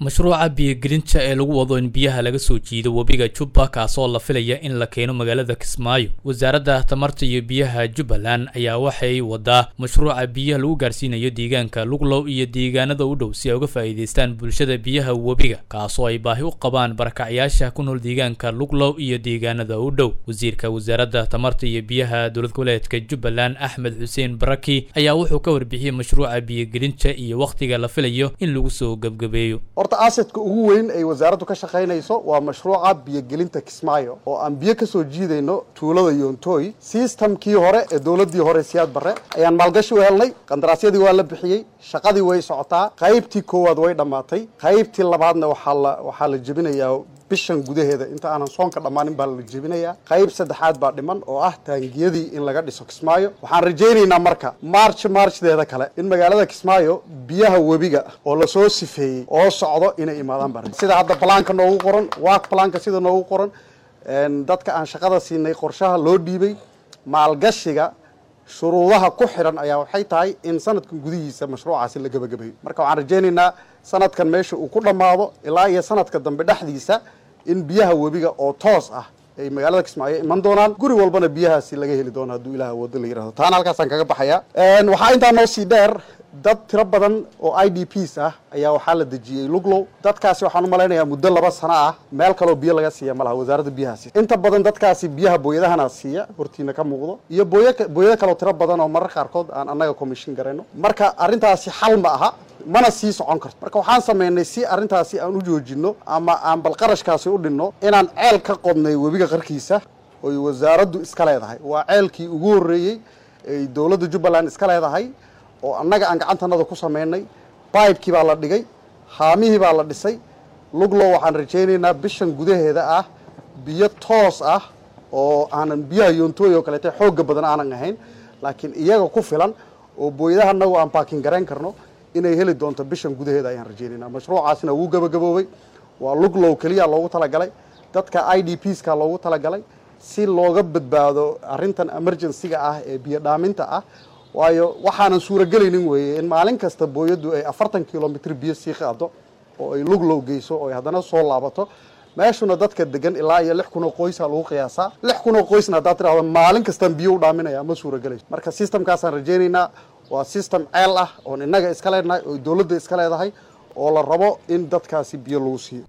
mashruuca biyogelinta ee lagu wado in biyaha laga soo jiido webiga jubba kaasoo la filaya in la keeno magaalada kismaayo wasaaradda tamarta iyo biyaha jubbaland ayaa waxay wadaa mashruuca biyaha lagu gaarsiinayo deegaanka luglow iyo deegaanada u dhow si ay uga faa'iidaystaan bulshada biyaha webiga kaasoo ay baahi u qabaan barakacyaasha ku nool deegaanka luglow iyo deegaanada u dhow wasiirka wasaaradda tamarta iyo biyaha dowlad goboleedka jubbaland axmed xuseen baraki ayaa wuxuu ka warbixiyey mashruuca biyogelinta iyo wakhtiga la filayo in lagu soo gebgabeeyo horta asadka ugu weyn ay wasaaraddu ka shaqaynayso waa mashruuca biyogelinta kismaayo oo aan biyo kasoo jiidayno tuulada yontooy sistamkii hore ee dowladdii hore siyaad barre ayaan maalgashi u helnay qandaraasyadii waa la bixiyey shaqadii way socotaa qaybtii koowaad way dhammaatay qaybtii labaadna waxaa la waxaa la jebinayaa bishan gudaheeda inta aanan soonka dhammaanin baa la jebinayaa qayb saddexaad baa dhiman oo ah taangiyadii in laga dhiso kismaayo waxaan rajaynaynaa marka march marchdeeda kale in magaalada kismaayo biyaha webiga oo lasoo sifeeyey oo socdo inay imaadaan baa sida hadda balaanka noogu qoran waak balaanka sida noogu qoran dadka aan shaqada siinay qorshaha loo dhiibay maalgashiga shuruudaha ku xidhan ayaa waxay tahay in sanadkan gudihiisa mashruucaasi la gebagabayo marka waxaan rajaynaynaa sanadkan meesha uu ku dhammaado ilaa iyo sanadka dambe dhexdiisa in biyaha webiga oo toos ah ay magaalada kismaayo iman doonaan guri walbana biyahaasi laga heli doono hadduu ilaah wado la yirahdo taana halkaasaan kaga baxaya waxaa intaa noo sii dheer dad tiro badan oo i d ps ah ayaa waxaa la dejiyey luglow dadkaasi waxaan u malaynayaa muddo laba sano ah meel kaloo biyo laga siiya ma laha wasaaradda biyahaasi inta badan dadkaasi biyaha booyadahana siiya hortiina ka muuqdo iyo booy booyado kaloo tiro badan oo marar qaarkood aan annaga commission garayno marka arrintaasi xal ma aha mana sii socon karto marka waxaan samaynay si arrintaasi aan u joojino ama aan bal qarashkaasi u dhinno inaan ceel ka qodnay webiga qarkiisa oy wasaaraddu iska leedahay waa ceelkii ugu horreeyey ay dowladda jubbaland iska leedahay oo annaga aan gacantanada ku samaynay baybkii baa la dhigay haamihii baa la dhisay luglow waxaan rajaynaynaa bishan gudaheeda ah biyo toos ah oo aanan biyaha yoontooy oo kaleete xoogga badan aanan ahayn laakiin iyaga ku filan oo booyadaha anagu aan baakin garayn karno inay heli doonto bishan gudaheeda ayaan rajaynaynaa mashruucaasina wuu gabagaboobay waa luglow keliya loogu talagalay dadka i d pska loogu talagalay si looga badbaado arrintan emergencyga ah ee biyo dhaaminta ah waayo waxaanan suuragelaynin weeye in maalin kasta booyaddu ay afartan kilomitr biyo sii qaado oo ay luglow geyso oo ay haddana soo laabato meeshuna dadka degan ilaa iyo lix kun oo qoysa lagu qiyaasaa lix kun oo qoysna haddaad tidhahdo maalin kastaan biyo u dhaaminaya ma suuragelayso marka systemkaasaan rajaynaynaa waa system ceel ah oon innaga iska leenahay oo dowladda iska leedahay oo la rabo in dadkaasi biyo lagu siiyo